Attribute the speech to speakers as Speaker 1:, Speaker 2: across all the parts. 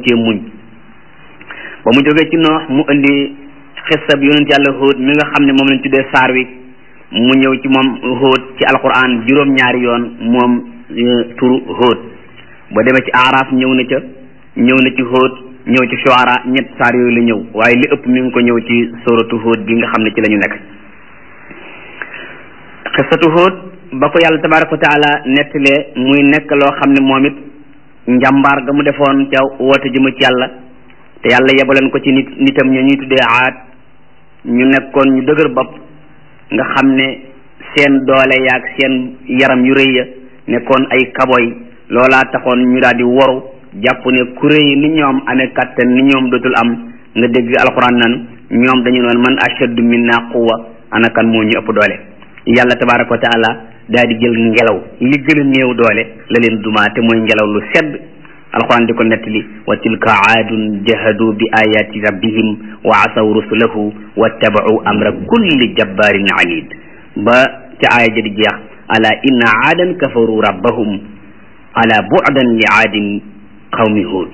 Speaker 1: cee muñ ba mu jógee ci noox mu indi xisab yonent yàlla Hóot mi nga xam ne moom lañ tuddee saar wi mu ñëw ci moom Hóot ci alquran juróom-ñaari yoon moom turu Hóot ba demee ci aaraaf ñëw na ca ñëw na ci Hóot ñëw ci Shuara ñett saar yooyu la ñëw waaye li ëpp mi ngi ko ñëw ci sóoratu Hóot bi nga xam ne ci la ñu nekk xisatu Hóot ba ko yàlla tabaraka wa taala nettalee muy nekk loo xam ne moom it njàmbaar ga mu defoon ca woote jëma ci yàlla te yàlla yebaleen ko ci nit nitam ña ñuy tuddee aat ñu nekkoon ñu dëgër bopp nga xam ne seen doole yaag seen yaram yu rëy ya nekkoon ay kaboy loolaa taxoon ñu daal di woru jàpp ne ku rëy ni ñoom amee kàttan ni ñoom dootul am nga dégg alxuraan nan ñoom dañu noon man ashaddu minna quwwa ana kan moo ñu ëpp doole yàlla tabaraka wa taala daal di jël ngelaw li gën a néew doole la leen dumaa te mooy ngelaw lu sedd alquran di ko nettali wa tilka aadun jahadu bi ayati rabbihim wa asaw rusulahu wattabau amra kulli jabbarin anid ba ca aaya ja di jeex ala inna aadan kafaru rabbahum ala bu'dan li aadin qawmi hud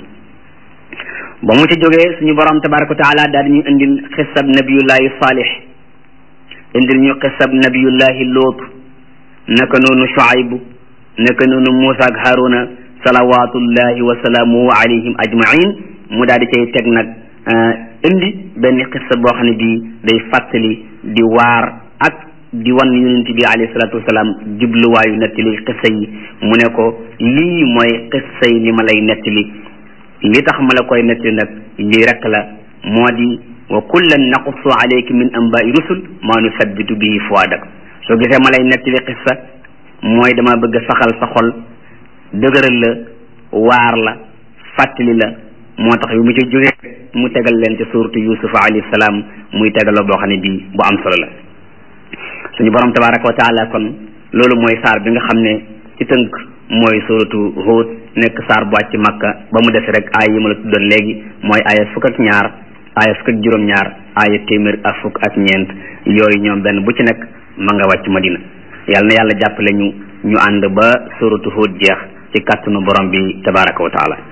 Speaker 1: ba mu ca jógee suñu borom tabaraka wa taala daal di ñu indil xisab nabiyullahi salih indil ñu xisab nabiyullahi loot naka noonu Shuaybu naka noonu Muusa ak Haruna salawatullahi wa salaamuhu alayhim ajmain mu daal di cay teg nag indi benn xissa boo xam ne bii day fàttali di waar ak di wan yonent bi alayhi salatu wasalaam jubluwaayu nettali xissa yi mu ne ko lii mooy xissa yi li ma lay nettali li tax ma la koy nettali nag lii rek la moo di wa kullan naqussu alayka min anbaai rusul maa nusabbitu bihi fuadak soo gisee ma lay nettali xissa mooy dama bëgg a saxal sa xol dëgëral la waar la fàttali la moo tax yu mu ci jógee mu tegal leen ci suuratu yusuf alayhi salaam muy tegaloo boo xam ne bii bu am solo la suñu borom tabaraka wa taala kon loolu mooy saar bi nga xam ne ci tënk mooy suuratu Huud nekk saar bu wàcc Makka ba mu des rek aay yi ma la tuddoon léegi mooy aaya fukk ak ñaar aaya fukk ak juróom-ñaar aaya téeméer ak fukk ak ñeent yooyu ñoom benn bu ci nekk ma nga wàcc Madina yàlla na yàlla jàppale ñu ñu ànd ba suratu Hud jeex ci kàttanu borom bi tabaraka wa taala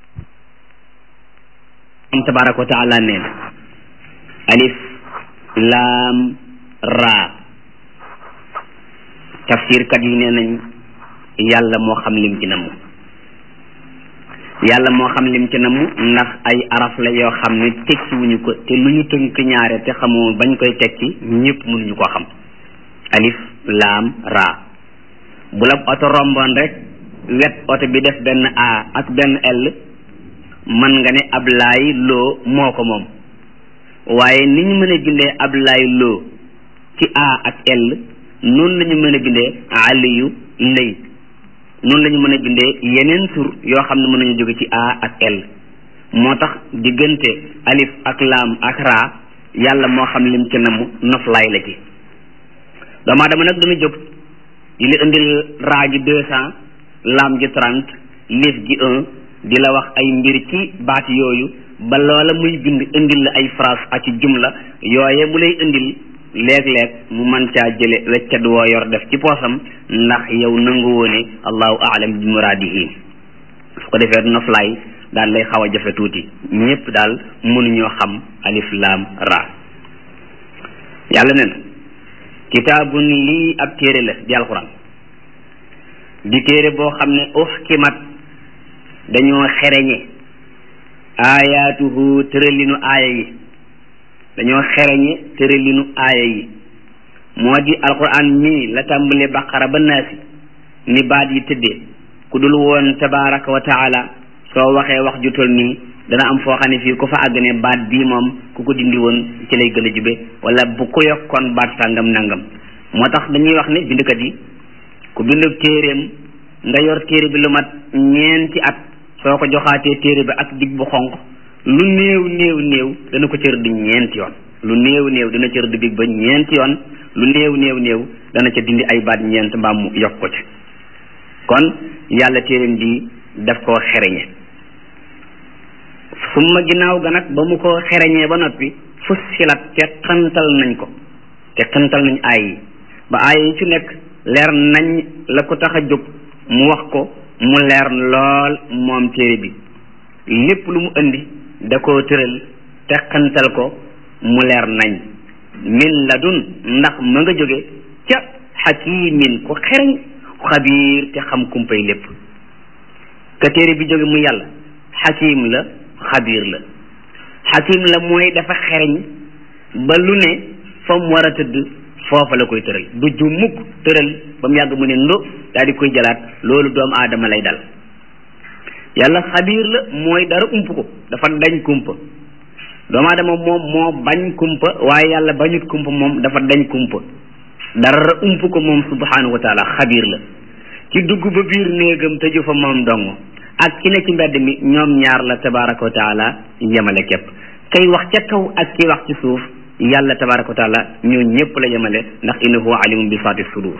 Speaker 1: borom tabaraka wa taala nee na alif laam raa tafsirkat yi nee nañ yàlla moo xam lim ci namm yàlla moo xam lim ci namm ndax ay araf la yoo xam ne tekki wuñu ko te lu ñu tënk ñaare te xamoo bañ koy tekki ñëpp mënuñu koo xam alif laam raa bu la oto romboon rek wet oto bi def benn a ak benn l man nga ne ab laay loo moo ko moom waaye ni ñu mën a bindee ab laay loo ci a ak l noonu la ñu mën a bindee aliyu lëy noonu la ñu mën a bindee yeneen tur yoo xam ne mën nañu jóge ci a ak l moo tax diggante alif ak laam ak raa yàlla moo xam lim ci namu noflaay la ci doomu aadama nag dana jóg di la indil raa gi deux cent laam gi trente lif gi un di la wax ay mbir ci baat yooyu ba loola muy bind indil la ay phrase ak ci jumla yooye mu lay indil léeg-léeg mu man caa jële weccat woo yor def ci poosam ndax yow nangu woone allahu aalam bi muraadihi su ko defee noflaay daal lay xaw a jafe tuuti ñëpp daal mënuñoo xam alif laam ra yàlla ne na kitaabun lii ab téere la di alxuraan di téere boo xam ne uxkimat dañoo xereñe aayaatuhu tëralinu aaya yi dañoo xereñe tëralinu aaya yi moo di alxuraan mii la tàmbale baqara ba naasi ni baat yi tëddee ku dul woon tabaraka wa taala soo waxee wax ju tol nii dana am foo xam ne fii ku fa àgg ne baat bii moom ku ko dindi woon ci lay gën a jube wala bu ko yokkoon baat sàngam nangam moo tax dañuy wax ne bindkat yi ku bindu téeréem nga yor téere bi lu mat ñeenti at soo ko joxaatee téere bi ak dig bu xonq lu néew néew néew dana ko cër di ñeenti yoon lu néew néew dana cër di big ba ñeenti yoon lu néew néew néew dana ca dindi ay baat ñeent mbaam mu yokk ko ci kon yàlla téeréem bi daf koo xereñe summa ginnaaw ga nag ba mu ko xereñee ba noppi fussilat te xantal nañ ko te xantal nañ aay yi ba aay yi ci nekk leer nañ la ko tax a jóg mu wax ko mu leer lool moom téere bi lépp lu mu indi da koo tëral teqantal ko mu leer nañ min ladun ndax ma nga jóge ca xakimin ku xereñ xabiir te xam kumpay lépp ka téere bi jóge mu yàlla xakim la xabiir la xakim la mooy dafa xereñ ba lu ne fa mu war a tëdd foofa la koy tëral du ju mukk tëral ba mu yàgg mu ne ndo daal di koy jëlaat loolu doomu aadama lay dal yàlla xabiir la mooy dara ump ko dafa dañ kumpa doomu aadama moom moo bañ kumpa waaye yàlla bañut kumpa moom dafa dañ kumpa dara ump ko moom subhanahu wa taala xabiir la ci dugg ba biir néegam tëju fa moom dong ak ki ne ci mbedd mi ñoom ñaar la tabaraka wa taala yemale képp kay wax ca kaw ak ki wax ci suuf yàlla tabaraka wa taala ñoo ñëpp la yemale ndax innahu alimun bi saati sudur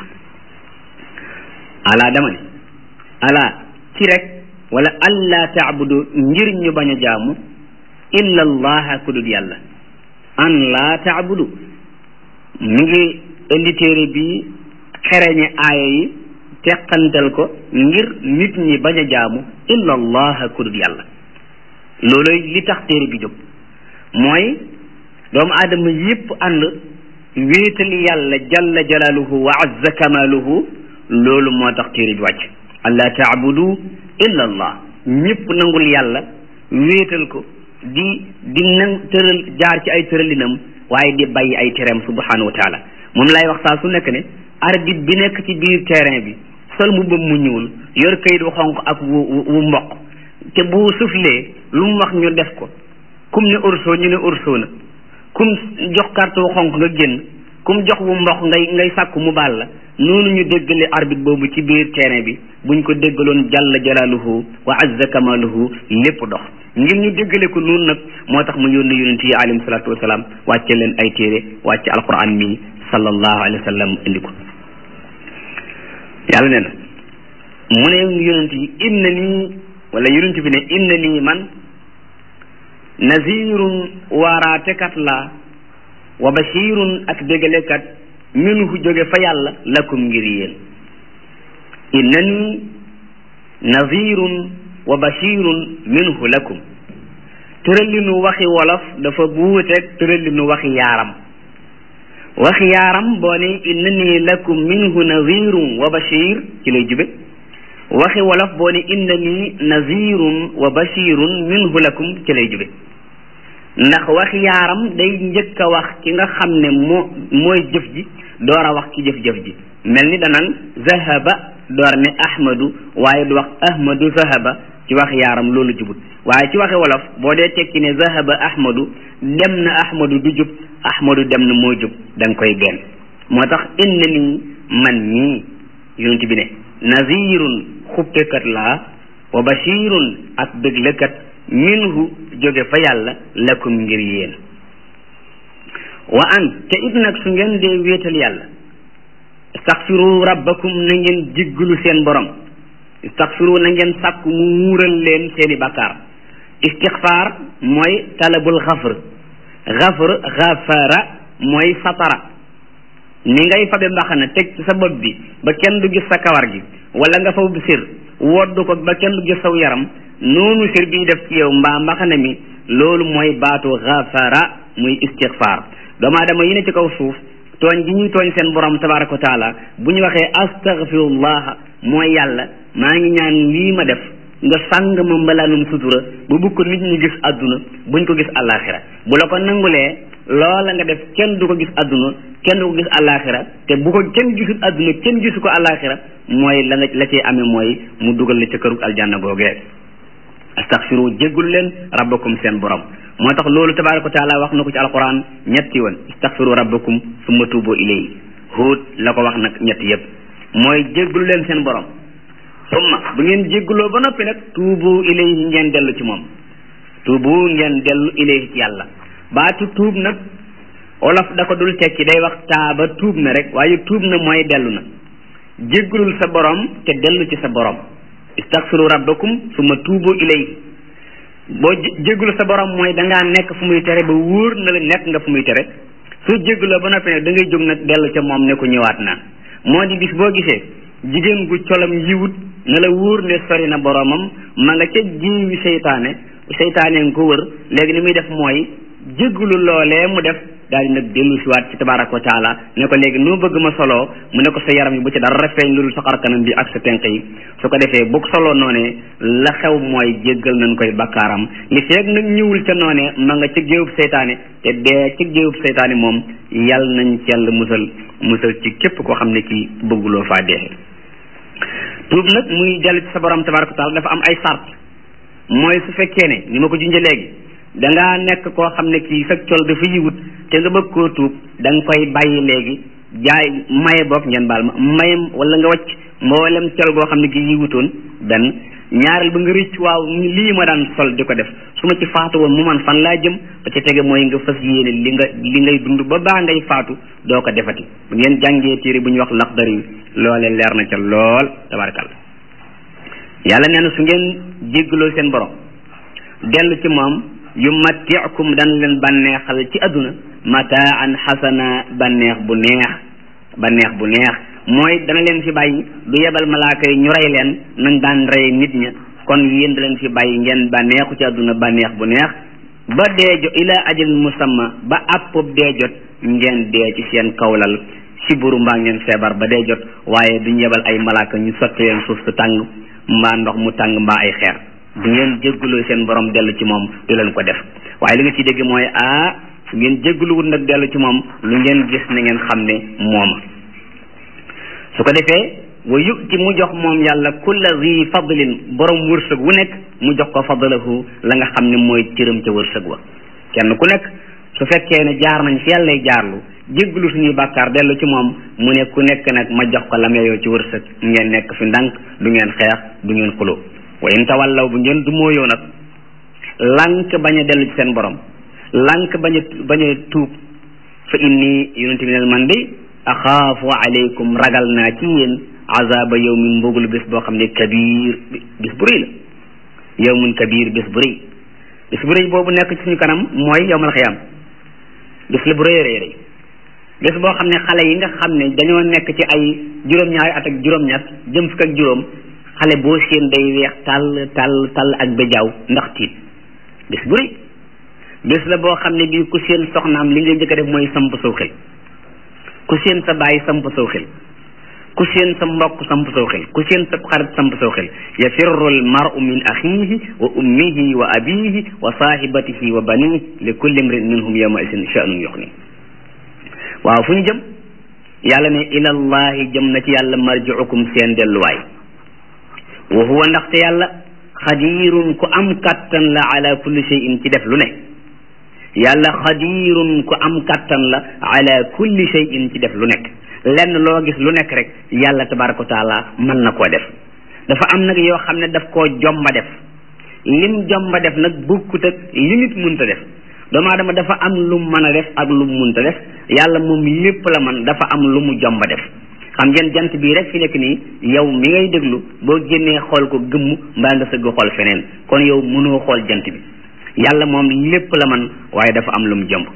Speaker 1: ala dama ne ala ci rek wala alla taabudu ngir ñu bañ a jaamu illa allaha ku dul yàlla an laa taabudu mi ngi indi téere bi xereñe aaya yi teqantal ko ngir nit ñi bañ a jaamu illa allaha ku dul yàlla looloy li tax téere bi jóg mooy doomu aadama yépp ànd wéetal yàlla jalla jalaaluhu wa azza kamaaluhu loolu moo tax téere bi wàcc alla taabudu illa allah ñépp nangul yàlla wéetal ko di di nang tëral jaar ci ay tëralinam waaye di bàyyi ay tereem subhanahu wa taala moom lay wax saa su nekk ne arbitre bi nekk ci biir terrain bi sol mbubbam mu ñuul yor kayit wu xonq ak wu wu mboq te bu suflee lu mu wax ñu def ko kum ne urso ñu ne urso na kum jox carte wu xonq nga génn kum jox wu mboq ngay ngay sàkku mu baal la noonu ñu déggale arbitre boobu ci biir terrain bi buñ ko déggaloon jalla jalaaluhu wa azza kamaaluhu lépp dox ngir ñu déggale ko noonu nag moo tax mu yónni yonent yi alayhim salaatu wasalaam wàcce leen ay téere wàcce alquran mi sallallahu alayhi wa sallam indi ko yàlla nee na mu ne yonent yi inna nii wala yonent bi ne inna nii man nazirun waaraatekat laa wa bashirun ak dégalekat minhu jóge fa yàlla lakum ngir yéen inna nii nazirun wa bashirun minhu lakum tëralinu waxi wolof dafa buuteeg tëralinu waxi yaaram waxi yaaram boo ne inna nii lakum minhu nazirun wa bashir ci lay jube waxi wolof boo ne inna nii nazirun wa bashirun minhu lakum ci lay jube ndax waxi yaaram day njëkk a wax ki nga xam ne moo mooy jëf ji door a wax ki jëf-jëf ji mel ni danan zahaba door ne ahmadu waaye du wax ahmadu zahaba ci wax yaaram loolu jubut waaye ci waxi wolof boo dee tekki ne zahaba ahmadu dem na ahmadu du jub ahmadu dem na moo jub da nga koy benn moo tax inna nii man mii yonent bi ne nazirun xuppekat laa wa bashirun ak dëglekat minhu jóge fa yàlla lakum ngir yéen wa an te it nag su ngeen dee wéetal yàlla istaxfiru rabbakum na ngeen jéggalu seen borom istaxfiru na ngeen sàkku mu muural leen seeni bakkaar istixfaar mooy talabul xafr xafr xafara mooy satara ni ngay fabe mbaxana teg ci sa bopp bi ba kenn du gis sa kawar gi wala nga fab sir wodd ko ba kenn du gis saw yaram noonu sir bi def ci yow mbaa mbaxana mi loolu mooy baatu xafara muy istixfaar doomu aadama yi ne ci kaw suuf tooñ gi ñuy tooñ seen borom tabaraka wa taala bu ñu waxee astaghfirullah mooy yàlla maa ngi ñaan lii ma def nga sàng ma mbalaanum sutura ba bu ko nit ñi gis àdduna buñ ko gis àllaaxira bu la ko nangulee loola nga def kenn du ko gis àdduna kenn du ko gis àllaaxira te bu ko kenn gisul àdduna kenn gisu ko àllaaxira mooy la nga la cee amee mooy mu dugal la ca këru aljanna googee astaghfiru jéggul leen rabbakum seen borom moo tax loolu tabaraka wa taala wax na ko ci alquran ñetti yoon istaghfiru rabbakum summa tuubu ilayhi huut la ko wax nag ñetti yépp mooy jéggul leen seen borom summa bu ngeen jégguloo ba noppi nag tuubu ilayhi ngeen dellu ci moom tuubu ngeen dellu ilayhi ci yàlla baatu tuub nag olof da ko dul tekki day wax taaba tuub na rek waaye tuub na mooy dellu na jéggulul sa borom te dellu ci sa borom istaghfiru rabbakum summa tuubu ilayhi boo jéggulu sa borom mooy dangaa nekk fu muy tere ba wóor na la nekk nga fu muy tere soo jégguloo ba noppi nag da ngay jóg nag dellu ca moom ne ko ñëwaat naa moo di bis boo gisee jigéen gu colam yiwut na la wóor ne sori na boromam ma nga ca jiwi seytaane seytaane nga ko wër léegi ni muy def mooy jéggulu loolee mu def daal di nag dellu siwaat ci tabaraka wa taala ne ko léegi noo bëgg ma soloo mu ne ko sa yaram yi bu ci dara feeñ loolu sa xar kanam bi ak sa tenq yi su ko defee bu soloo noonee la xew mooy jéggal nañ koy bakkaaram li feeg nag ñëwul ca noonee ma nga ci géewub seytaane te dee ci géewub seytaane moom yal nañ ci yàlla musal musal ci képp koo xam ne kii bëgguloo faa dee tuub nag muy dellu ci sa borom tabaraka wa taala dafa am ay sart mooy su fekkee ne ni ma ko junjee léegi dangaa nekk koo xam ne kii sa col dafa yiwut te nga bëgg koo tuub da nga koy bàyyi léegi jaay maye boog ngeen baal ma mayem wala nga wacc mboolem col goo xam ne gi yiwutoon benn ñaareel ba nga rëcc waaw lii ma daan sol di ko def su ma ci faatu woon mu man fan laa jëm ba ci tege mooy nga fas yéene li nga li ngay dund ba baa ngay faatu doo ko defati bu ngeen jàngee téere bu ñuy wax laxdar yi loole leer na ca lool tabarakalla yàlla nee na su ngeen jéggaloo seen borom dellu ci moom yu mattiakum dana leen bànneexal ci àdduna mataan xasana bànneex bu neex bànneex bu neex mooy dana leen fi bàyyi du yebal malaaka yi ñu rey leen nañ daan rey nit ña kon yéen da leen fi bàyyi ngeen bànneexu ci àdduna bànneex bu neex ba dee jot ila ajal musamma ba àppob dee jot ngeen dee ci seen kawlal siburu mbaa ngeen feebar ba dee jot waaye duñ yebal ay malaaka ñu sotti leen suuf su tàng mbaa ndox mu tàng mbaa ay xeer bu ngeen jéggaloo seen borom dellu ci moom du leen ko def waaye li nga ci dégg mooy ah su ngeen jéggaluwut nag dellu ci moom lu ngeen gis na ngeen xam ne mooma su ko defee wa yu'ti mu jox moom yàlla kulla zi fadlin borom wërsëg wu nekk mu jox ko fadlahu la nga xam ne mooy cëram ca wërsëg wa kenn ku nekk su fekkee ne jaar nañ fi yàllay jaarlu jéggalu suñuy bàkkaar dellu ci moom mu ne ku nekk nag ma jox ko lam yeyoo ci wërsëg ngeen nekk fi ndànk du ngeen xeex du ngeen xuloo wa in tawallaw bu ngeen du mooyoo nag lànk bañ a dellu ci seen borom lànk bañ a bañ a tuub fa inni yonente bi ne man de axaafu aleykum ragal naa ci yéen azaba yawmin mbugul bés boo xam ne kabir bés bu rëy la yawmun kabir bés bu rëy bés bu rëy boobu nekk ci suñu kanam mooy yawmal xiyaam bés la bu rëy rëy rëy bés boo xam ne xale yi nga xam ne dañoo nekk ci ay juróom-ñaari at ak juróom-ñett jëm fukk ak juróom xale boo seen day weex tàll tàll tàll ak bejaaw ndax tiit bés bu rëy bés la boo xam ne bii ku seen soxnaam li ngay njëkk a def mooy samp saw xel ku seen sa baay samp saw xel ku seen sa mbokk samp saw xel ku seen sa xarit samp saw xel yafirru al mar'u min axihi wa ummihi wa abihi wa sahibatihi wa banihi li kulli imrin minhum yawma isin sha'nun yuxni waaw fu ñu jëm yàlla ne ilallahi jëm na ci yàlla marji'ukum seen delluwaay wa huwa ndaxte yàlla xadirun ku am kattan la ala kulli shay'in ci def lu ne yàlla xadirun ku am kattan la ala kulli shay'in ci def lu nekk lenn loo gis lu nekk rek yàlla tabaraka wa taala mën na koo def dafa am nag yoo xam ne daf koo jomba def lim jomba def nag bukkut ak li nit munta def doomu aadama dafa am lu mu mën a def ak lu mu munta def yàlla moom lépp la man dafa am lu mu jomba def xam ngeen jant bii rek fi nekk nii yow mi ngay déglu boo génnee xool ko gëmm mbaa nga sëgg xool feneen kon yow mënoo xool jant bi yàlla moom lépp la man waaye dafa am lu mu jomb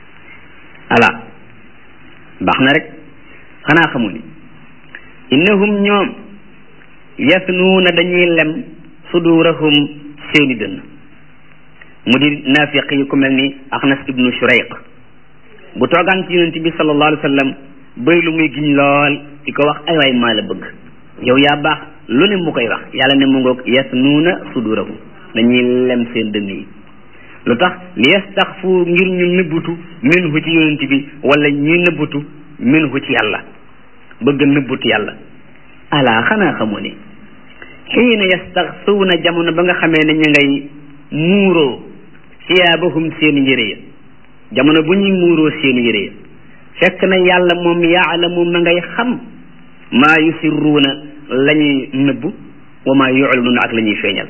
Speaker 1: ala baax na rek xanaa xamu ni innahum ñoom yasnuuna dañuy lem sudurahum seeni dënn mu di naafiq yi ku mel ni axnas ibnu shurayq bu toogaan ci yonent bi sallallahu alayhi wa sallam bëy lu muy giñ lool di ko wax ay waay maa la bëgg yow yaa baax lu ne mu koy wax yàlla ne mu ngoog yasnuuna sudurahum dañuy lem seen dënn yi lu tax li yastaxfu ngir ñu nëbbutu minhu ci yonent bi wala ñuy nëbbutu minhu ci yàlla bëgg nëbbutu yàlla ala xanaa xamoo ne xiina yastaxsuuna jamono ba nga xamee ne ñu ngay muuroo siyaabahum seen yére ya jamono bu ñuy muuroo seen yére ya fekk na yàlla moom yaalamu ma ngay xam maa yusirruuna la ñuy nëbbu wa maa yuclinuuna ak la ñuy feeñal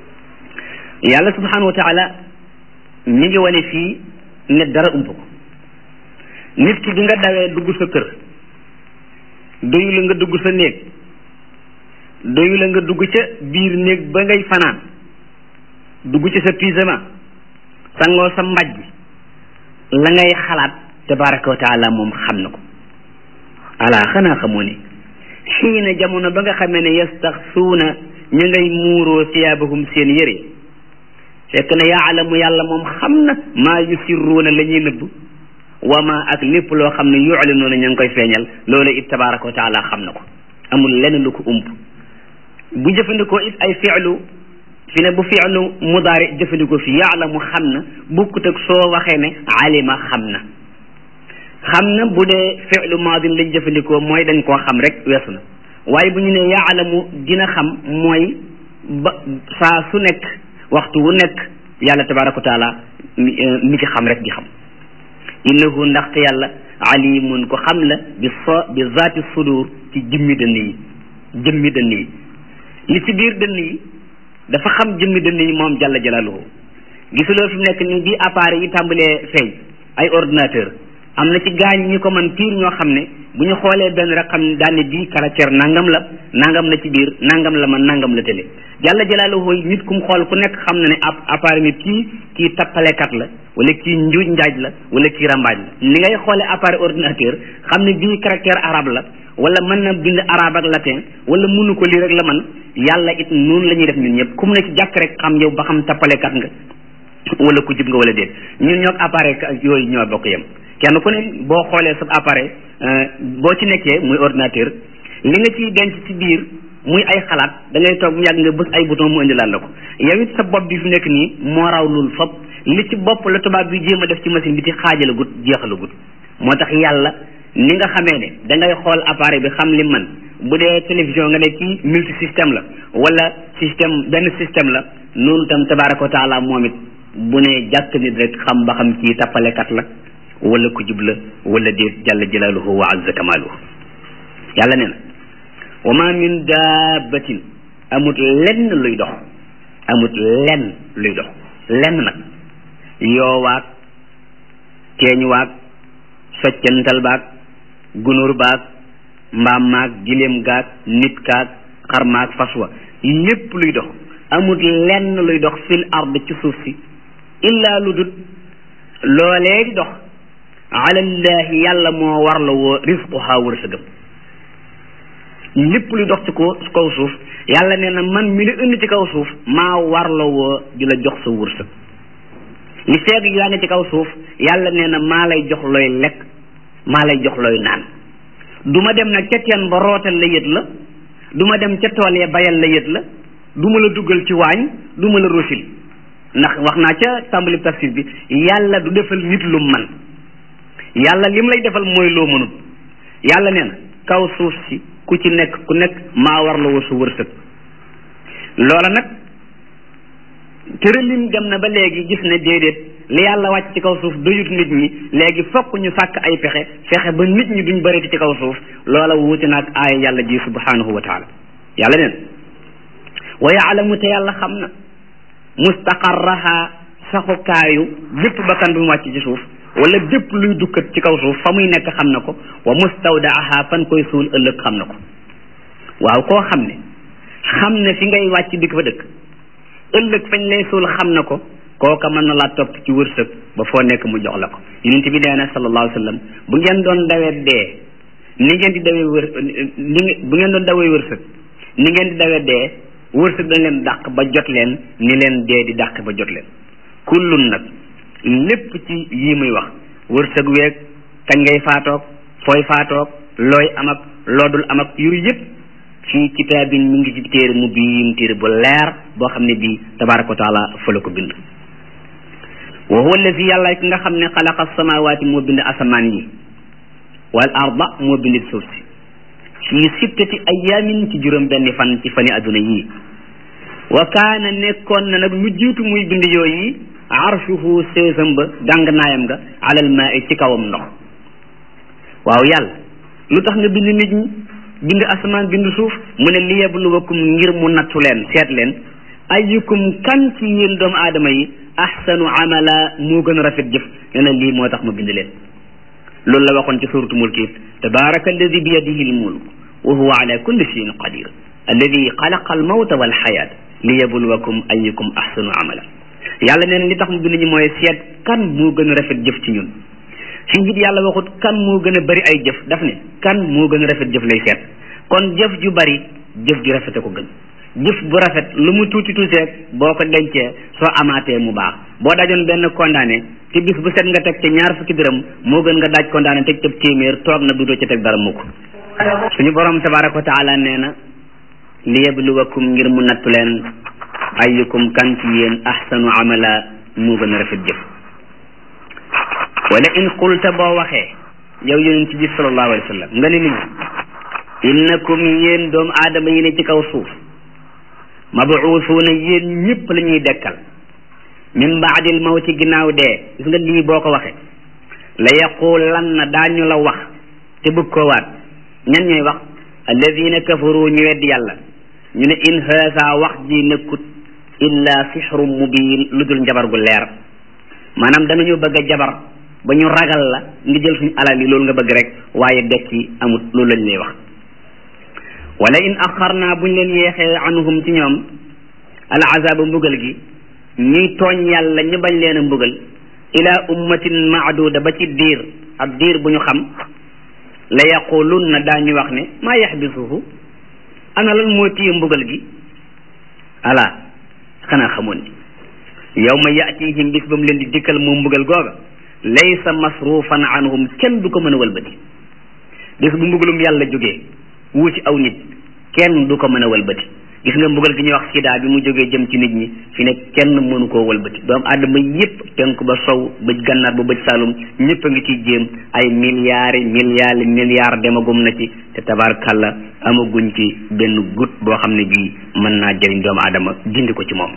Speaker 1: yàlla subhanahu wa taala mi ngi wane fii ne dara ump ko nit ki bi nga dawee dugg sa kër doyu la nga dugg sa néeg doyu la nga dugg ca biir néeg ba ngay fanaan dugg ci sa pyjama sangoo sa mbaj la ngay xalaat tabaraka wa taala moom xam na ko ala xanaa xamoo ne xiina jamono ba nga xamee ne yastaxsuuna ñu ngay muuroo siyaabahum seen yére fekk na yaalamu yàlla moom xam na maa yusirruuna la ñuy nëbb wa ma ak lépp loo xam ne yuclinuuna ña ngi koy feeñal loolu it tabaraka wa taala xam na ko amul lenn lu ko ump bu jëfandikoo it ay fi'lu fi ne bu fi'lu mudaari jëfandikoo fi yaalamu xam na bukkut ak soo waxee ne alima xam na xam na bu dee fi'lu maadin lañ jëfandikoo mooy dañ koo xam rek weesu na waaye bu ñu ne yaalamu dina xam mooy ba saa su nekk waxtu wu nekk yàlla tabaraka wa taala mi ci xam rek di xam innahu ndaxte yàlla alimun ko xam la bi so bi zaati sudur ci jëmmi dënn yi jëmmi dënn yi li ci biir dënn yi dafa xam jëmmi dënn yi moom jalla jalaaluhu gisuloo fi mu nekk ni bi appareil yi tàmbalee feeñ ay ordinateur am na ci gaañ ñi ko mën piir ñoo xam ne bu ñu xoolee benn rek xam ne daane bii caractère nangam la nangam la ci biir nangam la man nangam la tële jalla jalaaluhu nit ku mu xool ku nekk xam na ne ab appareil mi kii kii tappalekat la wala kii njuuj njaaj la wala kii rambaaj la ni ngay xoolee appareil ordinateur xam ne bii caractère arabe la wala mën na bind arabe ak latin wala mënu ko lii rek la man yàlla it noonu la ñuy def ñun ñëpp ku mu ne ci jàkk rek xam yow ba xam tappalekat nga wala ku jub nga wala déet ñun ñoo appareil yooyu ñoo bokk yem kenn ku ne boo xoolee sa appareil boo ci nekkee muy ordinateur li nga ciy denc ci biir muy ay xalaat da ngay toog mu yàgg nga bës ay bouton mu indilaat la ko yow it sa bopp bi fi nekk nii moo raw loolu fop li ci bopp la tubaab bi jéem a def ci machine bi ci xaajala gut jeexala gut moo tax yàlla ni nga xamee ne da ngay xool appareil bi xam li man bu dee télévision nga ne kii multi système la wala système benn système la noonu tam tabaraka wa taala moom it bu ne jàkk nit rek xam ba xam kii tappalekat la wala ku jub la wala déet jalla jalaaluhu wa azza kamaaluhu yàlla nee na wa ma min daabatin amut lenn luy dox amut lenn luy dox lenn nag yoowaag teeñuwaag soccantal baag gunóor baag mbaam maag giléem gaag nit kaag xar maag faswa lépp luy dox amut lenn luy dox fil ard ci suuf si illa lu dut loolee di dox alallahi yàlla moo war la woo risquha wërsëgam lépp luy dox ci ko kaw suuf yàlla nee na man mi la indi ci kaw suuf maa war la woo di la jox sa wërsëg li feeg yaa ngi ci kaw suuf yàlla nee na maa lay jox looy lekk maa lay jox looy naan du ma dem nag ca teen ba rootal la yët la du ma dem ca tool ya bayal la yët la du ma la duggal ci waañ du ma la rosil ndax wax naa ca tàmbali tafsir bi yàlla du defal nit lu man yàlla lim lay defal mooy loo mënut yàlla nee na kaw suuf si ku ci nekk ku nekk maa war la woo sa wërsëg loola nag tëralin dem na ba léegi gis ne déedéet li yàlla wàcc ci kaw suuf doyut nit ñi léegi fokk ñu sàkk ay pexe fexe ba nit ñi duñ bëreeti ci kaw suuf loola wuute naag aaya yàlla ji subhanahu wa taala yàlla neen wa yaalamu te yàlla xam na mustaqarraha saxukaayu bépp bakkan bu mu wàcc ci suuf wala bépp luy dukkat ci kaw suuf fa muy nekk xam na ko wa mustawdaaha fan koy suul ëllëg xam na ko waaw koo xam ne xam ne fi ngay wàcc dikk fa dëkk ëllëg fañ lay suul xam na ko kooka mën na laa topp ci wërsëg ba foo nekk mu jox la ko yonent bi nee na sallallahu alayhi wa sallam bu ngeen doon dawee dee ni ngeen di dawee wër ni bu ngeen doon dawee wërsëg ni ngeen di dawee dee wërsëg dañ leen dàq ba jot leen ni leen dee di dàq ba jot leen kullun nag lépp ci yii muy wax wërsëg weeg kañ ngay faatoog fooy faatoog looy am ak loodul am ak yooyu yëpp fii kitaabin mi ngi ci téere mu biin téere bu leer boo xam ne bii tabaraka wa taala fa la ko bind wa huwa allazi yàlla ki nga xam ne xalaqa samawaati moo bind asamaan yi wal arda moo bind suuf si fii sittati ayaamin ci juróom benni fan ci fani adduna yii wa kaana nekkoon na nag lu jiitu muy bind yooyu arshuhu séesam ba dàng naayam nga alal maa i ci kawam ndox waaw yàlla lu tax nga bind nit ñi bind asamaan bind suuf mu ne liyabluwakum ngir mu nattu leen seet leen ayyukum kan ci yéen doomu aadama yi ahsanu amala moo gën a rafet jëf ne na lii moo tax ma bind leen loolu la waxoon ci suratu mulk it tabaraka alladi bi yadihi almulk wa huwa ala kulli shayin qadir alladi xalaqa almawta walxayaat liyabluwakum ayyukum ahsanu amala yàlla nee na li tax mu bind ñi mooy seet kan moo gën a rafet jëf ci ñun fii it yàlla waxut kan moo gën a bari ay jëf daf ne kan moo gën a rafet jëf lay seet kon jëf ju bari jëf ju rafete ko gën jëf bu rafet lu mu tuuti tuuti rek boo ko dencee soo amaatee mu baax boo dajoon benn condamné ci bis bu set nga teg ci ñaar fukki dërëm moo gën nga daaj condamné teg ca téeméer toog na dudoo ci teg dara mukk suñu borom tabaraka wa taala nee na li yabluwakum ngir mu nattu leen ayyukum kan ci yéen ahsanu amala moo gën a rafet jëf wala in qulta boo waxee yow yonent bi sallallahu alayhi wa sallam nga ne nit ñi innakum yéen doomu aadama yi ne ci kaw suuf mabuusuuna yéen ñëpp la ñuy dekkal min baadil mawti ginnaaw dee gis nga lii boo ko waxee la yaqulanna daañu la wax te bëgg koo waat ñan ñooy wax alladina kafaru ñu weddi yàlla ñu ne in haasa wax ji nekkut illa sixru mubin lu dul njabar gu leer maanaam danañu bëgg a jabar ba ñu ragal la nga jël suñu alal yi loolu nga bëgg rek waaye dekki amut loolu lañ lay wax wala in axarna buñ leen yeexee anhum ci ñoom al azaba mbugal gi ñuy tooñ yàlla ñu bañ leen a mbugal ila ummatin maaduda ba ci diir ab diir bu ñu xam la yaqulunna daañu wax ne maa yaxbisuhu ana lan moo téye mbugal gi ala xanaa xamoon ni yawma yatihim bis ba mu leen di dikkal moom mbugal googa laysa masrufan anhum kenn du ko mën a walbati bis bu mbugalum yàlla jógee wuuti aw nit kenn du ko mën a walbati gis nga mbugal gi ñuy wax sida bi mu jógee jëm ci nit ñi fi ne kenn mënu koo walbati doomu aadama yépp penk ba sow bëj gànnaar ba bëj saalum ñëpp a ngi ciy jéem ay milliards milliards milliards demagum na ci te tabarkàlla amaguñ ci benn gut boo xam ne bii mën naa jëriñ doomu aadama dindi ko ci moom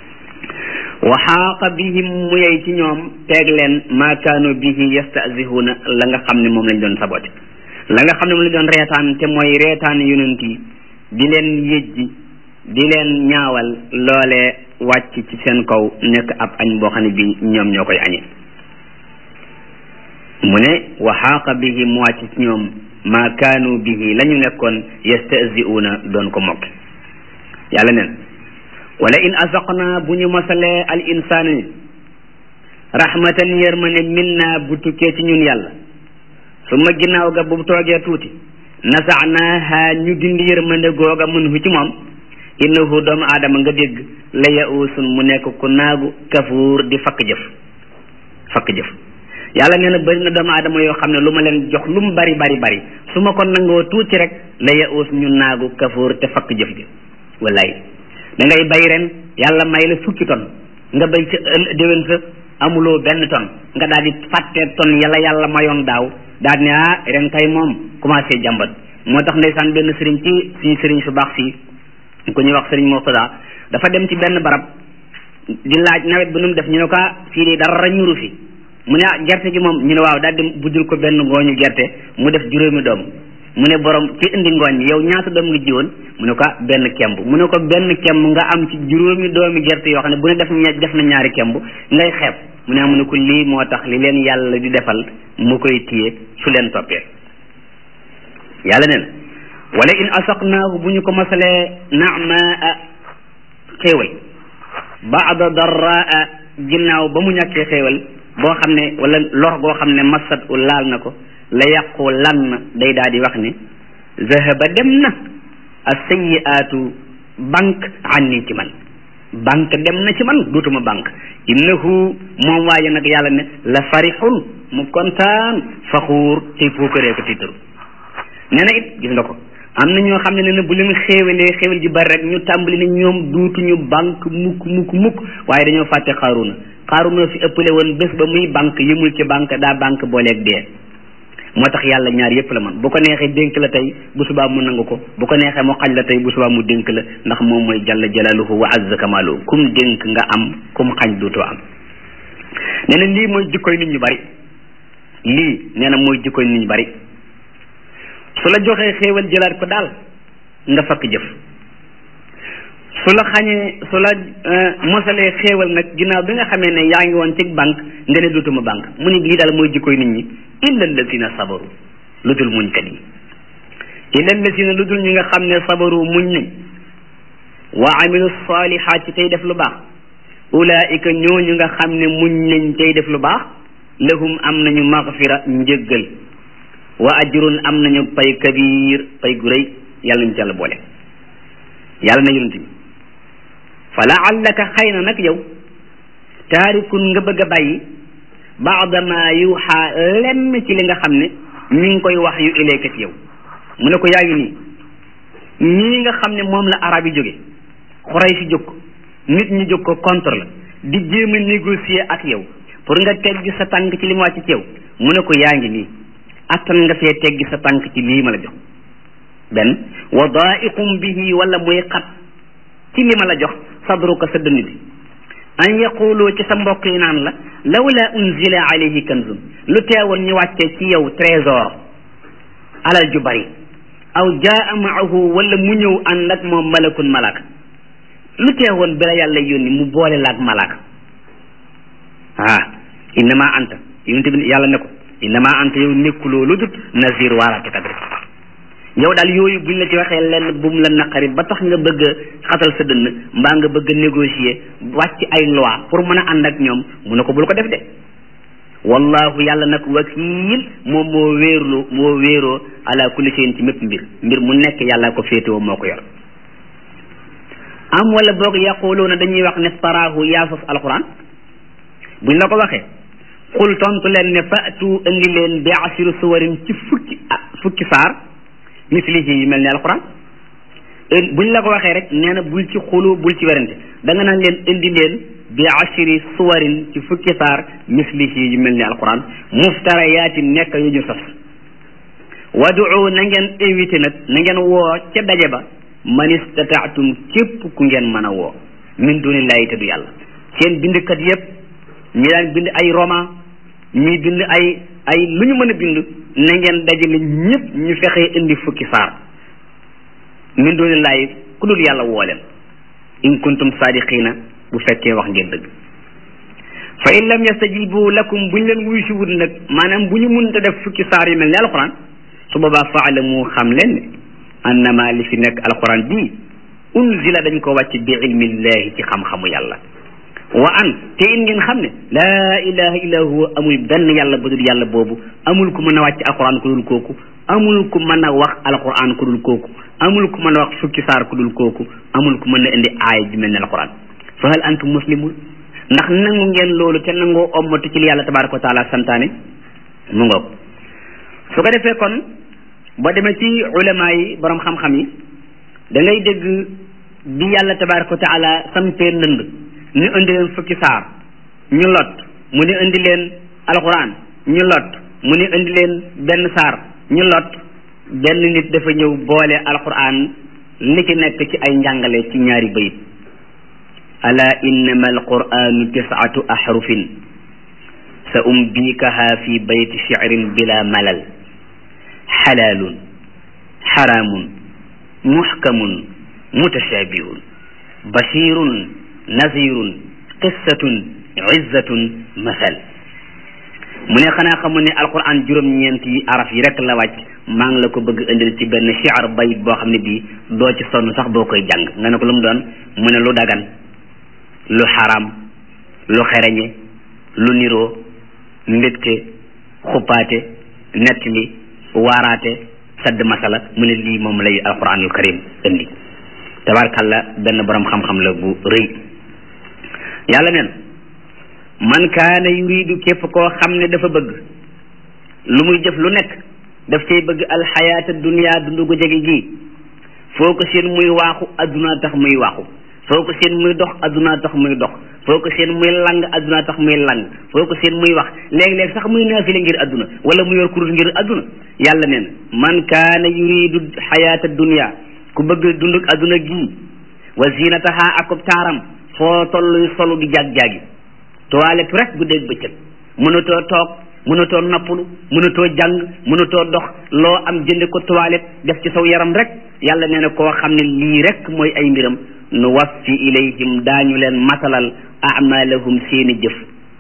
Speaker 1: wa xaaqa bihim mu yey ci ñoom teeg leen maa kaanu bihi yastahzihuuna la nga xam ne moom lañ doon sabote la nga xam ne moom lañ doon reetaan te mooy reetaan yonent yi di leen yëjji di leen ñaawal loolee wàcc ci seen kaw nekk ab añ boo xam ne bi ñoom ñoo koy añe mu ne wa xaaqa bihi mu wàcc ci ñoom maa kaanu bihi la ñu nekkoon yastahzi'uuna doon ko mokk yàlla neen wala in azaqna bu ñu masalee al insaana nit rahmatan yërmane minna bu tukkee ci ñun yàlla su ma ginnaaw ga bu toogee tuuti nasaanaaha ñu dindi yërmande googa mun hu ci moom innahu doomu aadama nga dégg la yausun mu nekk ku naagu kafuur di fakk jëf fakk jëf yàlla nee na bëri na doomu aadama yoo xam ne lu ma leen jox lu mu bari bari bari su ma ko nangoo tuuti rek la yaus ñu naagu kafuur te fakk jëf ji wallaay da ngay bay ren yàlla may la fukki ton nga bay ca déwén sa amuloo benn ton nga daal di fàtte ton yàlla yàlla mayoon daaw daal ne ah ren kay moom commencé jàmbat moo tax ndeysaan benn sëriñ ci suñu sëriñ su baax fii ku ñuy wax sëriñ Murtada dafa dem ci benn barab di laaj nawet bi nu mu def ñu ne ko fii de dara ñuru fi mu ne ah gerte gi moom ñu ne waaw daal di buddil ko benn ngooñu gerte mu def juróomi doom mu ne borom ci indi ngooñ mi yow ñaata doom nga jiwoon mu ne ko benn kemb mu ne ko benn kemb nga am ci juróomi doomi gerte yoo xam ne bu ne def def na ñaari kemb ngay xeeb mu ne mu ne ko lii moo tax li leen yàlla di defal mu koy téye su leen toppee yàlla nee na wala in asaqnaahu bu ñu ko masalee namaa xéewal baada darraa ginnaaw ba mu ñàkkee xéewal boo xam ne wala lor goo xam ne masat u laal na ko la yàqu lan day daal di wax ne zahaba dem na as-sayyi'aatu banque anni ci man banque dem na ci man duutuma banque innahu moom waaye nag yàlla ne la farixun mu kontaan faxuur te puukaree ko tiitaru nee na it gis nga ko am na ñoo xam ne ne bu leen xéewalee xéewal ji bari rek ñu tàmbali ne ñoom duutuñu banque mukk mukk mukk waaye dañoo fàtte xaaruna xaaruna fi ëppale woon bés ba muy banque yëmul ci banque daa banque booleeg dee moo tax yàlla ñaar yépp la man bu ko neexee dénk la tey bu subaa mu nangu ko bu ko neexee mu xañ la tey bu subaa mu dénk la ndax moom mooy jalla jalaaluhu wa azza kamaaluhu kum dénk nga am kum xañ duutoo am nee na lii mooy jikkoy nit ñu bari lii nee na mooy jikkoy nit ñu bari su la joxee xéewal jëlaat ko daal nga fakk jëf su la xañee su la mosalee xéewal nag ginnaaw bi nga xamee ne yaa ngi woon ci banque nga ne duutuma banque mu ni lii daal mooy jikkoy nit ñi illa allazina sabaru lu dul muñkat yi illa allazina lu dul ñi nga xam ne sabaru muñ nañ wa amilu salihaati tey def lu baax ulaika ñooñu nga xam ne muñ nañ tey def lu baax lahum am nañu magfira njëggal wa ajrun am nañu pay kabir pay gu rëy yàlla ñu ci yàlla boole yàlla na yonent bi fa laallaka xëy na nag yow taarikun nga bëgg a bàyyi baada ma yuuxa lenn ci li nga xam ne mi ngi koy wax yu ilayka ci yow mu ne ko yaa ngi nii ñii nga xam ne moom la arab yi jóge xuray si jóg ko nit ñi jóg ko contre la di jéem a négocier ak yow pour nga teggi sa tànk ci li mu wàcc ci yow mu ne ko yaa ngi nii attan nga fee teggi sa tànk ci lii ma la jox benn wa daiqum bihi wala muy xat ci li ma la jox sadruka sa dënn bi an yaqulu ci sa mbokk yi naan la lawla unzila alayhi kanzun lu teewoon ñu wàccee ci yow trésor alal ju bari aw jaa maahu wala mu ñëw ànd ak moom malakun malaka lu teewoon bi la yàlla yónni mu boole laak malaka ah innama anta yonente bi yàlla ne ko innama anta yow nekkuloo lu dut nazir waaratekat rek yow daal yooyu buñ la ci waxee lenn bu mu la naqari ba tax nga bëgg a xatal sa dënn mbaa nga bëgg a négocier wàcc ay loi pour mën a ànd ak ñoom mu ne ko bul ko def de wallahu yàlla nag wakiil moom moo wéerlu moo wéeroo ala kulli shay'in ci mépp mbir mbir mu nekk yàlla ko féetewoo moo ko yor am wala boog yaquluuna dañuy wax ne taraahu yaa sos alquran buñ la ko waxee xul tontu leen ne faatu indi leen bi asiru suwarin ci fukki fukki saar mislihi yu mel ni alquran buñ la ko waxee rek nee na bul ci xulu bul ci werante da nga naan leen indi leen bi ashiri suwarin ci fukki saar mislihi yu mel ni alquran muftarayaatin nekk yu ñu sos wadu na ngeen invité nag na ngeen woo ca daje ba man istataatum képp ku ngeen mën a woo min dunillahi te du yàlla seen bindkat yépp ñi daan bind ay roman ñi bind ay ay lu ñu mën a bind na ngeen dajale ñëpp ñu fexee indi fukki saar min dunillahi ku dul yàlla woo leen in kuntum sadiqina bu fekkee wax ngeen dëgg fa in lam yastajibu lakum buñ leen wuy si wut nag maanaam bu ñu mënta def fukki saar yu mel ni alquran su boobaa faalamu xam leen ne annama li fi nekk alquran bii unzila dañ ko wàcc bi ilmillahi ci xam-xamu yàlla wa an te in ngeen xam ne laa ilaha illa huwa amul benn yàlla bu dul yàlla boobu amul ku mën a wàcc alquran ku dul kooku amul ku mën a wax alquran ku dul kooku amul ku mën a wax fukki saar ku dul kooku amul ku mën a indi aaya ju mel ne alquran fa hal antum muslimun ndax nangu ngeen loolu te nangoo ommatu ci li yàlla tabaraka wa taala santaane mu ngoog su ko defee kon boo demee ci ulama yi borom xam-xam yi da ngay dégg bi yàlla tabaraka wa taala sampee ndënd ñu indi leen fukki saar ñu lot mu ni indi leen alquran ñu lot mu ni indi leen benn saar ñu lot benn nit dafa ñëw boole alquran li ci nekk ci ay njàngale ci ñaari bayit ala innama alquranu tisatu ahrufin sa umbikaha fi bayti shi'rin bila malal xalaalun xaraamun muxkamun mutashabihun bashirun nazirun qissatun izzatun masal mu ne xanaa xamu ne alquran juróom-ñeenti araf yi rek la wàcc maa ngi la ko bëgg indil ci benn shi'r bayit boo xam ne bii doo ci sonn sax boo koy jàng nga ne ko lu mu doon mu ne lu dagan lu xaram lu xereñe lu niroo mbégte xuppaate nettali waaraate sadd masala mu ne lii moom lay alquranul karim indi tabarkalla benn borom xam-xam la bu rëy yàlla neen man kaana yuridu képp koo xam ne dafa bëgg lu muy jëf lu nekk daf cay bëgg alxayaata dunia dundu gu jege gi foo ko seen muy waaxu adduna tax muy waaxu foo ko seen muy dox adduna tax muy dox foo ko seen muy lang adduna tax muy lang foo ko seen muy wax léeg-léeg sax muy naafile ngir adduna wala mu yor kurus ngir adduna yàlla neen man kaana yuridu xayaata dunia ku bëgg dunduk adduna gii wa zinataha akub taaram foo tolluy solu di jag-jagi toilette rek guddeeg bëccëg mënatoo toog mënatoo noppalu mënatoo jàng mënatoo dox loo am jënde ko toilette def ci saw yaram rek yàlla nee na koo xam ne lii rek mooy ay mbiram nu waffi ilayhim daañu leen matalal amalahum seeni jëf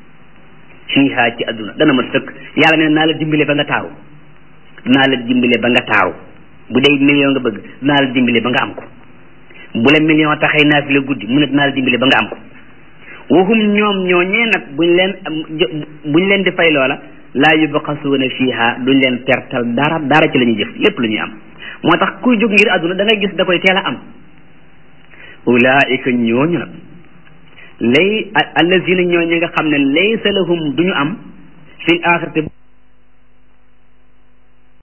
Speaker 1: fiiha ci adduna dana mat sëkk yàlla nee naa la dimbale ba nga taaru dinaa la dimbale ba nga taaru bu dee million nga bëgg dinaa la dimbale ba nga am ko bu la million taxay naa fi la guddi mu ne dinaa la dimbale ba nga am ko waxum ñoom ñooñee nag buñ leen buñ leen di fay loola laa yubqasuuna fiiha duñ leen pertal dara dara ci la ñuy jëf lépp la ñuy am moo tax kuy jóg ngir àdduna da ngay gis da koy teel a am ulaika ñooñu nag lay allazina ñoo ñi nga xam ne laysa lahum duñu am fil axirati